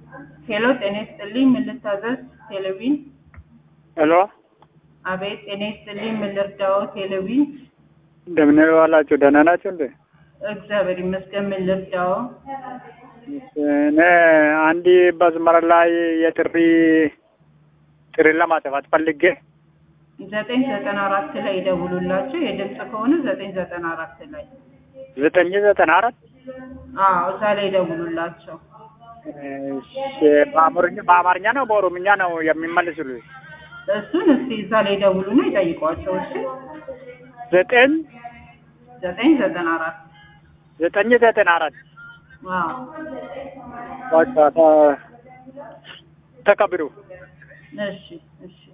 ሄሎ ጤና ይስጥልኝ ምን ልታዘዝ ቴሌቪዥን ሄሎ አቤት ጤና ይስጥልኝ ምን ልርዳዎ ቴሌቪዥን እንደምን ዋላችሁ? ደህና ናችሁ እንዴ? እግዚአብሔር ይመስገን ምን ልርዳዎ እኔ አንድ መስመር ላይ የጥሪ ጥሪ ለማጥፋት ፈልጌ ዘጠኝ ዘጠና አራት ላይ ይደውሉላቸው የድምፅ ከሆነ ዘጠኝ ዘጠና አራት ላይ ዘጠኝ ዘጠና አራት አዎ እዛ ላይ ይደውሉላቸው እሺ፣ በአማርኛ በአማርኛ ነው በኦሮምኛ ነው የሚመልሱልኝ? እሱን እስቲ እዛ ላይ ይደውሉና ይጠይቋቸው እሺ ዘጠኝ ዘጠኝ ዘጠና አራት ዘጠኝ ዘጠና አራት አዎ በቃ ተ- ተቀብሉ እሺ እሺ